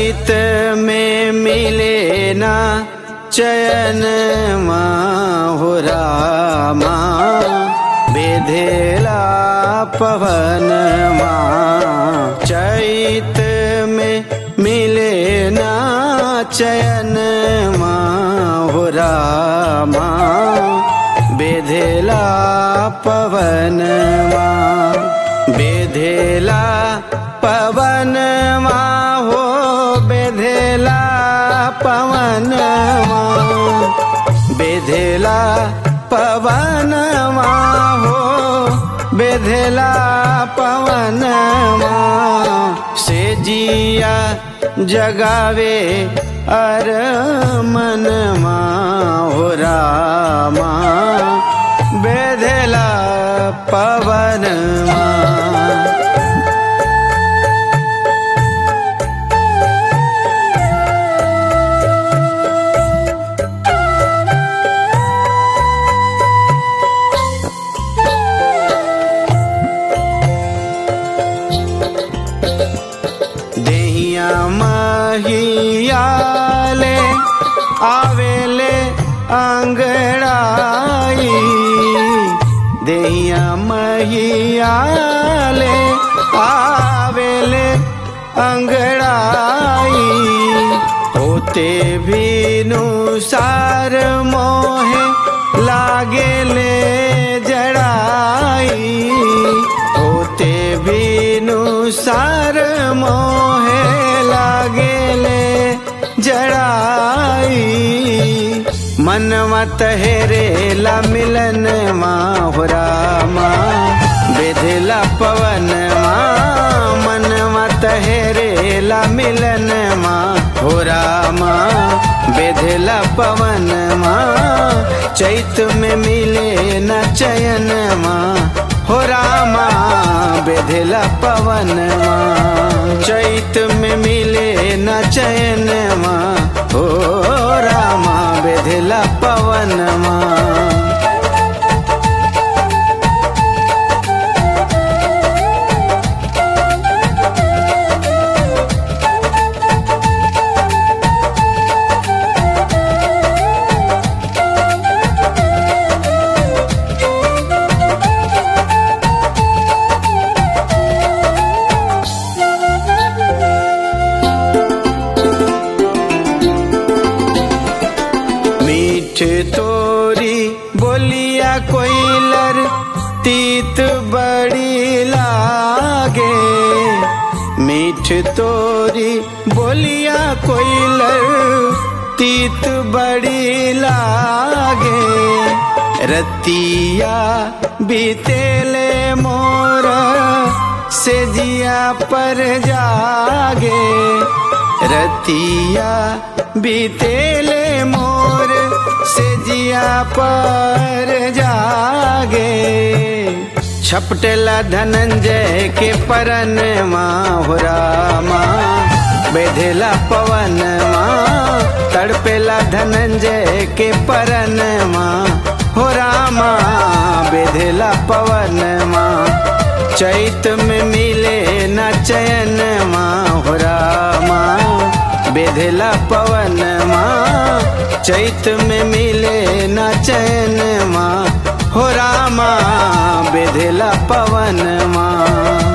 चैत में मिले ना चयन हो रामा बेधेला पवन चैत में मिले ना चयन हो रामा बेधेला पवन बेधेला पवन हो बेधेला पवन बेधेला पवन हो बेधेला पवन से जिया जगावे अर मन हो रामा बेधेला पवन देहिया महियाले आवेले अंगड़ाई देहिया महियाले आवेले अंगड़ाई होते भी नुसार मोहे लागेले जड़ाई होते भी नुसार मोहे लागेले जड़ाई मनवा तहेरेला मिलन माहुरा माँ बेधला पवन माँ मनवा तहेरेला मिलन माँ हो रामा बेधला पवन माँ चैत में मिले न चयन माँ हो रामा बेधला पवन माँ चैत में मिले न चयन माँ हो रामा बेधला पवन माँ मीठ तोरी बोलिया कोइलर तीत बड़ी लागे मीठ तोरी बोलिया कोइलर तीत बड़ी लागे रतिया बीतेले मोर से जिया पर जागे रतिया बीतेले मोर से जिया पर जागे छपटेला धनंजय के परन माँ हो रामा बेधेला पवन माँ तड़पेला धनंजय के परन माँ हो रामा बेधेला पवन माँ चैत में मिले न चयन माँ हो रामा बेधेला पवन माँ चैत में मिले न चैन माँ हो रामा बेधेला पवन माँ